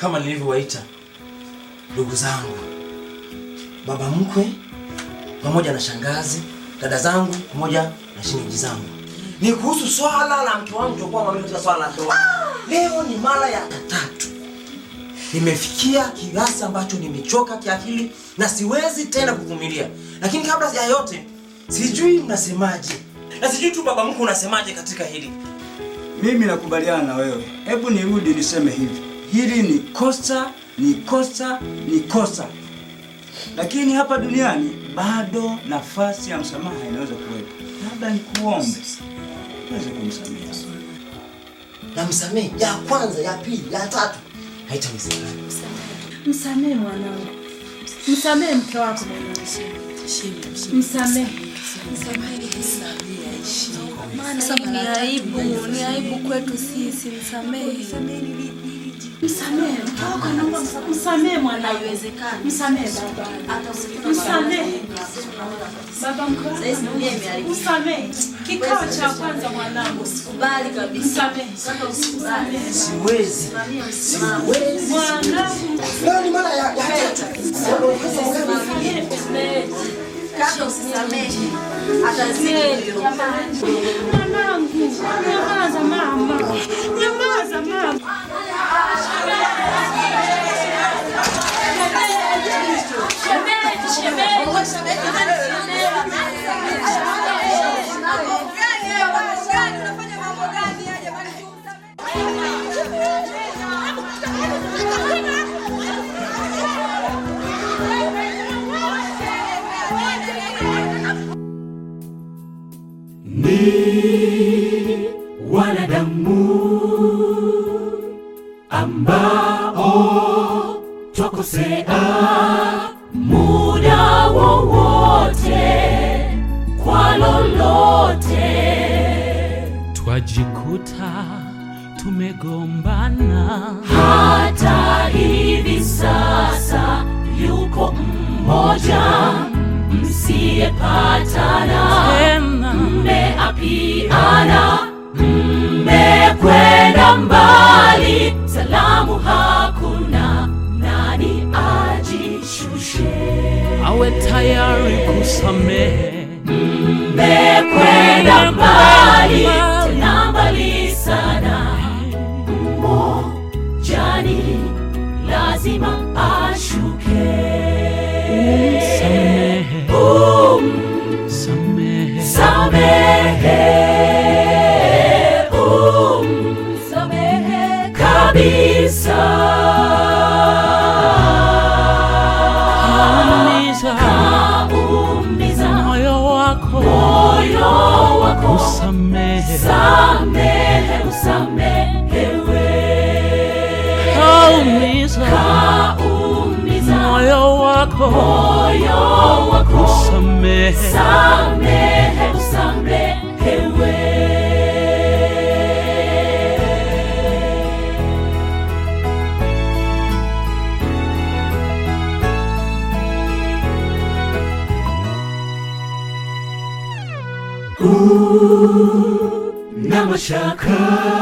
kama nilivyowaita ndugu zangu, baba mkwe pamoja na shangazi, dada zangu pamoja na shemeji zangu, ni kuhusu swala la mke wangu tokuwa mwamini katika swala la ndoa. Leo ni mara ya tatu nimefikia kiasi ambacho nimechoka kiakili na siwezi tena kuvumilia. Lakini kabla ya yote, sijui mnasemaje, na sijui tu baba mkwe unasemaje katika hili. Mimi nakubaliana na wewe. Hebu nirudi niseme hivi, hili ni kosa, ni kosa, ni kosa, lakini hapa duniani bado nafasi ya msamaha inaweza kuwepo. Labda nikuombe uweze kumsamehe. Namsamehe ya kwanza, ya pili, ya tatu, haitanisamehe. Msamehe mwanangu, msamehe mke wako mwanangu, msamehe. Maana hii ni aibu, ni aibu kwetu sisi. Msamehe. Msamehe mke wako, naomba msa- msamehe mwanangu, msamehe baba, msamehe baba mkwe wako, msamehe. Kikao cha kwanza mwanangu, Kubali kabisa. msamehe, Siwezi, siwezi. mwanangu, Leo ni mara ya, ya tatu. Kaka usisamehe. Atazidi hivyo. mwanangu, nyamaza mama, nyamaza mama. ni wanadamu ambao twakosea muda wowote kwa lolote twajikuta tumegombana hata hivi sasa yuko mmoja msiyepatana tena mmeapiana mmekwenda mbali salamu hakuna nani ajishushe awe tayari kusamehe mmekwenda mbali tena mbali sana mmojani lazima ashuke samehe um, samehe samehe um, samehe kabisa kaumiza kaumiza moyo wako moyo wako usamehe samehe usamehewe kaumiza kaumiza moyo wako moyo wako usamehe samehe usamehewe na mashaka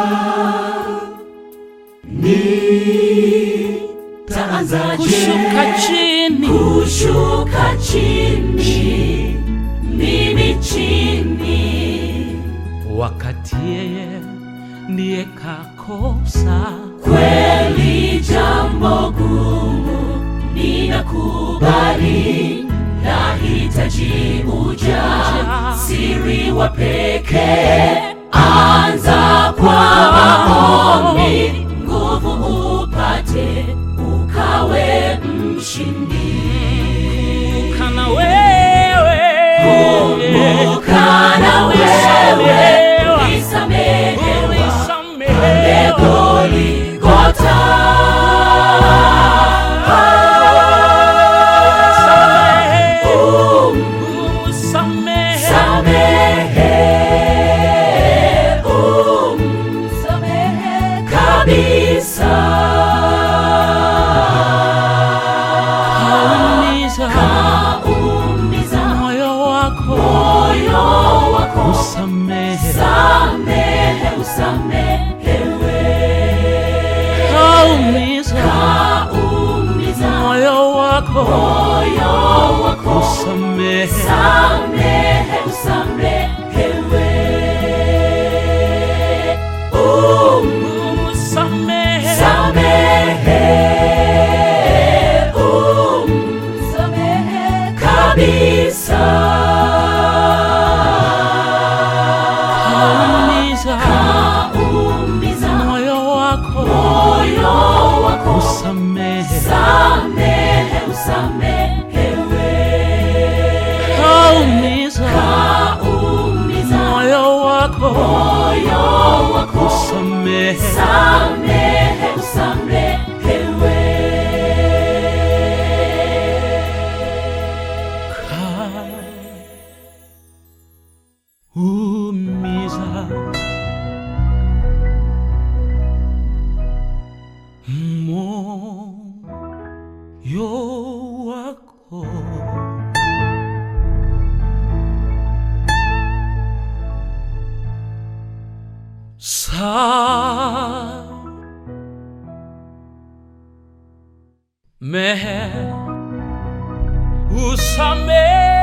ni taanzaje kushuka chini kushuka chini mimi chini wakati yeye ndiye kakosa kweli jambo gumu ninakubali lahitaji uja siri wa pekee anza kwa maombi nguvu upate ukawe mshindi kana wewe kumbuka na wewe ulisamehewa ulisamehewa Goligota. Um, usamehe samehe. Um, samehe kabisa. kaumiza Kaumiza moyo wako moyo wako. usamehe Samehe usamehewe. kaumiza moyo wako usamehe samehe usamehewe um, usamehe samehe um, samehe kabisa kaumiza umiza moyo wako moyo wako usamehe samehe usamehewe kaumiza umiza moyo wako moyo wako usamehe samehe usamehewe umiza moyo wako sa mehe usamehe